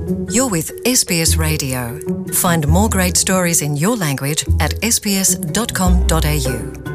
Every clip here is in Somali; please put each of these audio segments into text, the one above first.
You're with SBS Radio. Find more great stories in your language at sbs.com.au.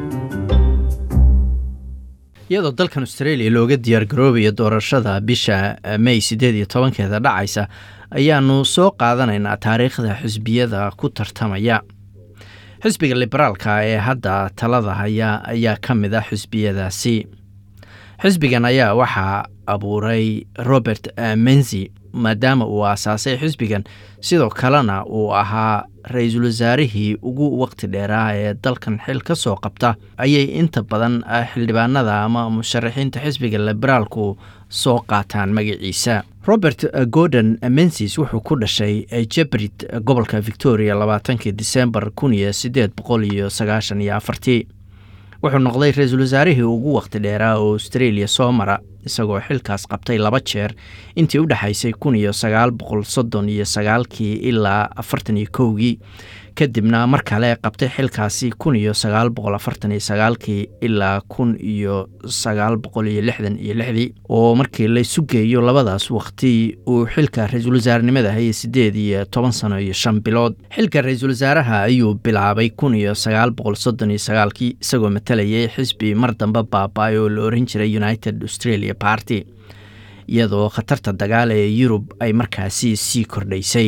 iyadoo dalkan australia looga diyaar garoobayo doorashada bisha may sideed iyo tobankeeda dhacaysa ayaanu soo qaadanaynaa taariikhda xisbiyada ku tartamaya xisbiga liberaalka ee hadda talada haya ayaa ka mid ah xisbiyadaasi xisbigan ayaa waxaa abuuray robert menzi maadaama uu aasaasay xisbigan sidoo kalena uu ahaa ra-iisul wasaarihii ugu waqti dheeraa ee dalkan xil ka soo qabta ayay inta badan xildhibaanada ama musharaxiinta xisbiga liberaalku soo qaataan magaciisa robert gordon mensis wuxuu ku dhashay jebrid gobolka victoria labaatankii disembar kun iyo sideed boqol iyo sagaashan iyo afartii wuxuu noqday ra-iisul wasaarihii ugu waqti dheeraa oo australia soo mara isagoo xilkaas qabtay laba jeer intii u dhexaysay kun iyo sagaal boqol soddon iyo sagaalkii ilaa afartan iyo kowgii kadibna mar kale qabtay xilkaasi kun iyo sagaal boqol afartan iyo sagaalkii ilaa kun iyo sagaal boqol iyo lixdan iyo lixdii oo markii laysu geeyo labadaas waqti uu xilka ra-iisul wasaarenimada hayay sideed iyo toban sano iyo shan bilood xilka ra-iisul wasaaraha ayuu bilaabay kun iyo sagaal boqol soddon iyo sagaalkii isagoo matalayay xisbi mar dambe baaba-ay oo la oran jiray united australia party iyadoo khatarta dagaal ee yurub ay markaasi sii kordhaysay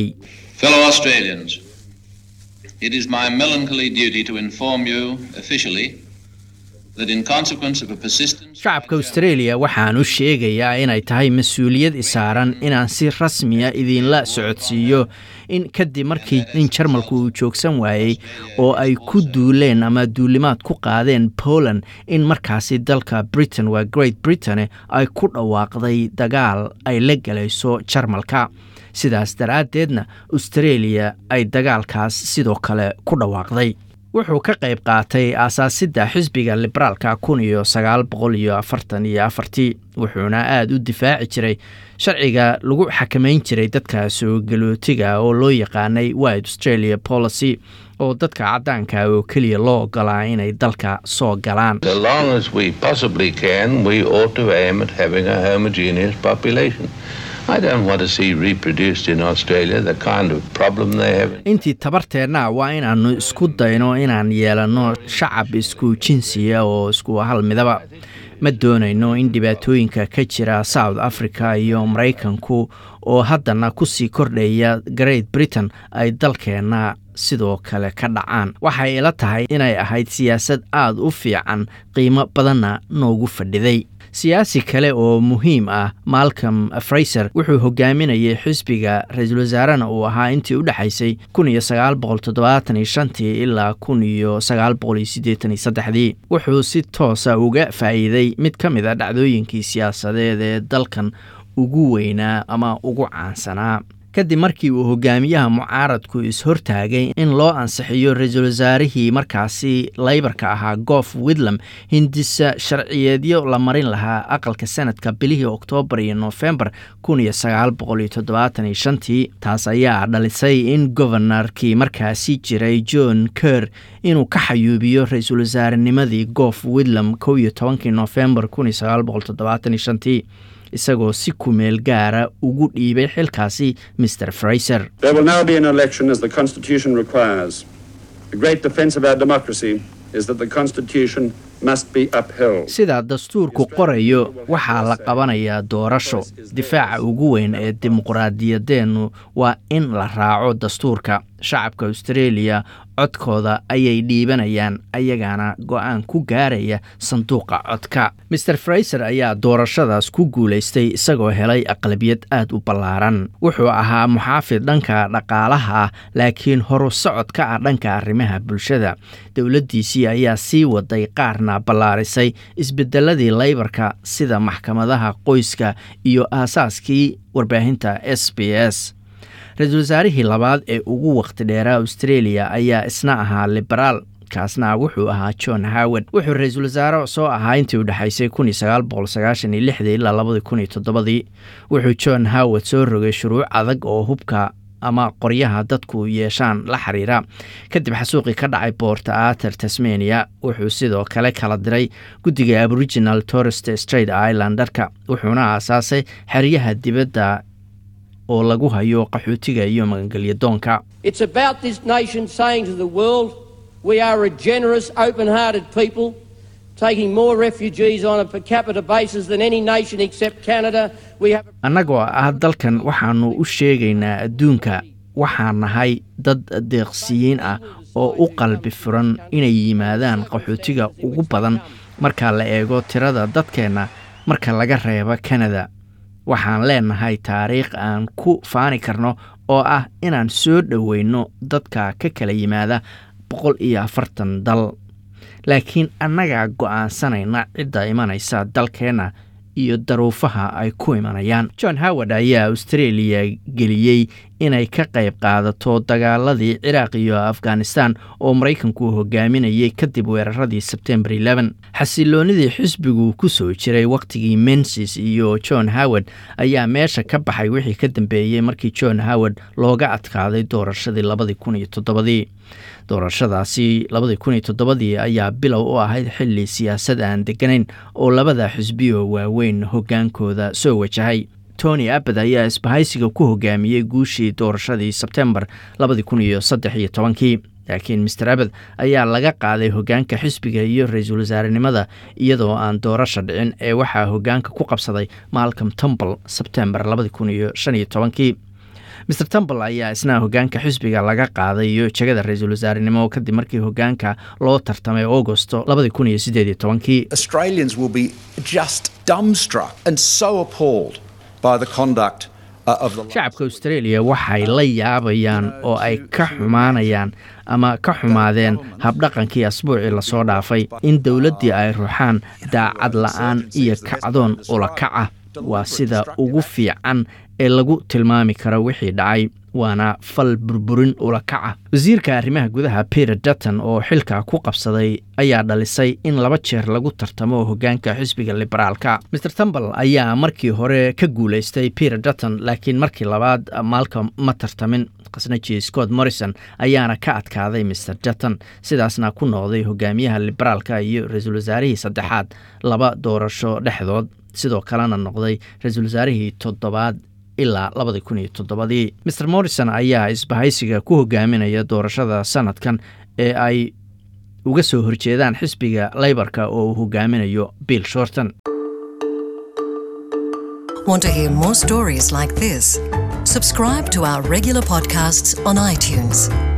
It is my melancholy duty to inform you officially that in consequence of a persistent shacabka australia waxaan u sheegayaa inay tahay mas-uuliyad isaaran inaan si rasmiya idinla socodsiiyo in kadib markii nin jarmalku uu joogsan waayey oo ay ku duuleen ama duulimaad ku qaadeen poland in markaasi dalka britain waa great britain ay ku dhawaaqday dagaal ay la galayso jarmalka sidaas daraaddeedna australia ay dagaalkaas sidoo kale ku dhawaaqday wuxuu ka qayb qaatay aasaasidda xisbiga liberaalka kun iyo sagaal boqol iyo afartan iyo afartii wuxuuna aada u difaaci jiray sharciga lagu xakamayn jiray dadka soo galootiga oo loo yaqaanay wide australia policy oo dadka caddaanka oo keliya loo ogolaa inay dalka soo galaan intii tabarteenna waa inaannu isku dayno inaan yeelanno shacab isku jinsiya oo isku hal midaba ma doonayno in dhibaatooyinka ka jira south africa iyo maraykanku oo haddana kusii kordhaya great britain ay dalkeenna sidoo kale ka dhacaan waxay ila tahay inay ahayd siyaasad aada u fiican qiimo badanna noogu fadhiday siyaasi kale oo muhiim ah malcolm fraiser wuxuu hogaaminayay xisbiga ra-iisul wasaarena uu ahaa intii u dhexaysay kun iyo sagaal boqol toddobaatan iyo shantii ilaa kun iyo sagaal boqol iyo siddeetan iyo saddexdii wuxuu si toosa uga faa'iiday mid ka mid a dhacdooyinkii siyaasadeed ee dalkan ugu weynaa ama ugu caansanaa kadib markii uu hogaamiyaha mucaaradku is-hortaagay in loo ansixiyo ra-iisul wasaarihii markaasi laybarka ahaa goof widlam hindisa sharciyeedyo la marin lahaa aqalka sanadka bilihii oktoobar iyo nofembar kun iyo sagaal boqol iyo toddobaatan iyo shantii taas ayaa dhalisay in gobonarkii markaasi jiray john ker inuu ka xayuubiyo ra-iisul wasaarenimadii goof widlam kow iyo tobankii nofembar kun iyo sagaal boqol toddobaatan iyo shantii isagoo si kumeel gaara ugu dhiibay xilkaasi mr fraiser sida dastuurku qorayo waxaa la qabanayaa doorasho difaaca ugu weyn ee dimuqraadiyadeennu waa in la raaco dastuurka shacabka australia codkooda ayay dhiibanayaan ayagaana go-aan ku gaaraya sanduuqa codka maer fraiser ayaa doorashadaas ku guulaystay isagoo helay aqlabiyad aada u ballaaran wuxuu ahaa muxaafid dhanka dhaqaalaha ah laakiin horu socod ka ah dhanka arrimaha bulshada dowladdiisii ayaa sii waday qaarna ballaarisay isbedeladii laybarka sida maxkamadaha qoyska iyo aasaaskii warbaahinta s b s ra-iisul wasaarihii labaad ee ugu waqti dheeraa australia ayaa isna ahaa liberaal kaasna wuxuu ahaa john howard wuxuu ra-iisul wasaare soo ahaa intii u dhexaysay kun iyo sagaal boqol sagaashan iyo lixdii ilaa labadii kun iyo toddobadii wuxuu john howard soo rogay shuruuc adag oo hubka ama qoryaha dadku yeeshaan la xiriira kadib xasuuqii ka dhacay boorta ater tasmania wuxuu sidoo kale kala diray guddiga aboriginal torest straight islandarka wuxuuna aasaasay xeryaha dibadda oo lagu hayo qaxootiga iyo magangelya doonka It's about this nation saying to the world, we are a generous, open hearted people, taking more refugees on a per capita basis than any nation except Canada. We have a annagoo ah dalkan waxaannu u sheegaynaa adduunka waxaan nahay dad deeqsiyiin ah oo u qalbi furan inay yimaadaan qaxootiga ugu badan marka la eego tirada dadkeenna marka laga reebo kanada waxaan leenahay taariikh aan ku faani karno oo ah inaan soo dhoweyno dadka ka kala yimaada boqol iyo afartan dal laakiin annagaa go'aansanayna cidda imanaysa dalkeenna iyo daruufaha ay ku imanayaan john howard ayaa australia geliyey inay ka qayb qaadato dagaaladii ciraaq iyo afghanistan oo maraykanku hogaaminayay kadib weeraradii sebtembar xasiloonidii xisbigu ku soo jiray wakhtigii mensis iyo john howard ayaa meesha ka baxay wixii ka dambeeyey markii john howard looga adkaaday doorashadii labadii kun iyo toddobadii doorashadaasi labadii kun iyo toddobadii ayaa bilow u ahayd xili siyaasad aan deganayn oo labada xisbiyo waaweyn hogaankooda soo wajahay tony abad ayaa isbahaysiga ku hogaamiyey guushii doorashadii sebtembar labadii kun iyo saddex iyo tobankii laakiin master abad ayaa laga qaaday hogaanka xisbiga iyo ra-iisul wasaarenimada iyadoo aan doorasha dhicin ee waxaa hogaanka ku qabsaday malcom tumble sebtembar labadii kun iyo shan iyo tobankii master tumble ayaa isna hogaanka xisbiga laga qaaday iyo jegada ra-iisul wasaarenimo kadib markii hogaanka loo tartamay augosto labadii kun iyo sideed iyo tobankii Australians will be just dumbstruck and so appalled by the conduct uh, of the shacabka australia waxay la yaabayaan oo ay ka xumaanayaan ama ka xumaadeen habdhaqankii asbuucii lasoo dhaafay in dowladdii ay ruuxaan daacad la'aan iyo kacdoon ulakaca waa sida ugu fiican ee lagu tilmaami karo wixii dhacay waana fal burburin ulakaca wasiirka arrimaha gudaha peter dutton oo xilka ku qabsaday ayaa dhalisay in laba jeer lagu tartamo hogaanka xisbiga liberaalka master tumbal ayaa markii hore ka guulaystay peter dutton laakiin markii labaad malcom ma tartamin khasnaji scott morrison ayaana ka adkaaday master dutton sidaasna ku noqday hogaamiyaha liberaalka iyo ra-iisul wasaarihii saddexaad laba doorasho dhexdood sidoo kalena noqday ra-iisul wasaarihii toddobaad ilaa labadii kun iyo toddobadii master morrison ayaa isbahaysiga ku hogaaminaya doorashada sanadkan ee ay uga soo horjeedaan xisbiga leybarka oo uu hogaaminayo bill shorton Want to hear more stories like this? Subscribe to our regular podcasts on iTunes.